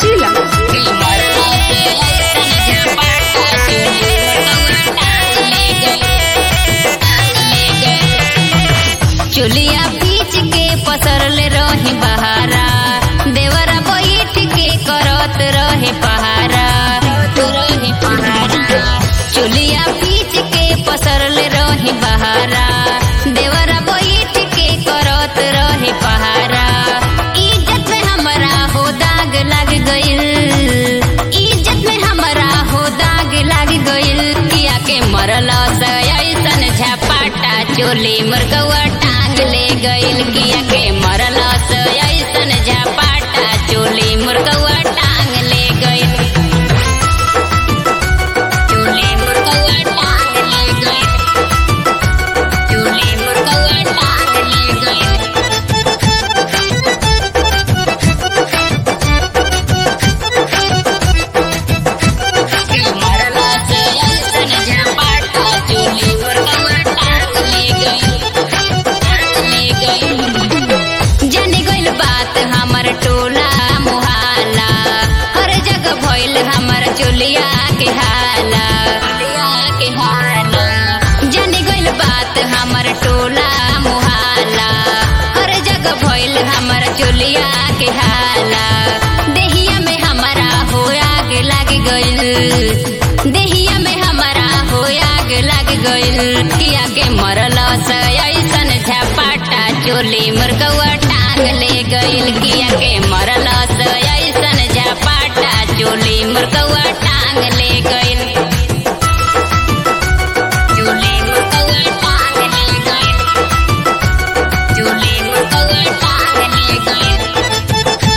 जिला चुलिया पीच के पसरले रही बहारा देवरा बैठ के करत रहे पहारा रहे पहारा चुलिया पीच के पसरले रही बहारा देवरा बैठ के करत रहे पहारा इज्जत में हमरा हो दाग लग गइल इज्जत में हमरा हो दाग लग गइल किया के मरल ऐसन झपाटा चोली मुर्गवा टांग ले गइल किया के मरल ऐसन झपाटा चोली मुर्गवा टांग ले गइल चोली मुर्गवा टांग ले गइल चोली मुर्गवा टांग ले गइल जाने गइल बात हमर टोला मोहल्ला हर जगह भइल हमर चोलिया के हाला के हाला जाने गइल बात हमर टोला मोहल्ला हर जगह भइल हमर चोलिया के हाला देहिया में हमारा हो आग लग गइल देहिया में हमारा हो आग लग गइल किया के मरल ऐसन झपाटा चोली मुर्गवा टांग ले गइल किया के मरल ऐसन झपाटा चोली मुर्गवा टांग ले गइल चोली मुर्गवा टांग ले गइल चोली मुर्गवा टांग ले गइल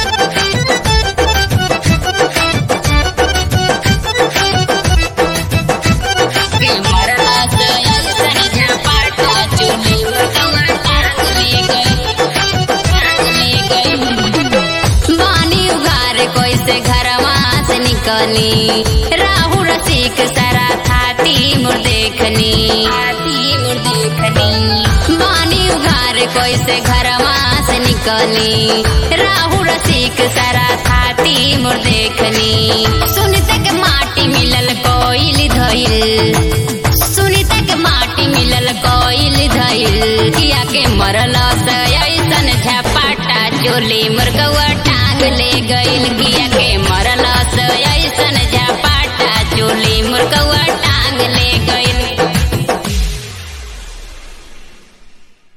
बानी उघार कैसे घरवा से निकली राहु रसिक सारा थाती मुर देखनी मुर देखनी बानी उघार कैसे घरवा से निकली राहु रसिक सारा थाती मुर देखनी सुनते के माटी मिलल कोइल धइल सुनीता के माटी मिलल कोइल धइल किया के मरल ऐसन झपाटा चोली मुर्गवा टांग ले गइल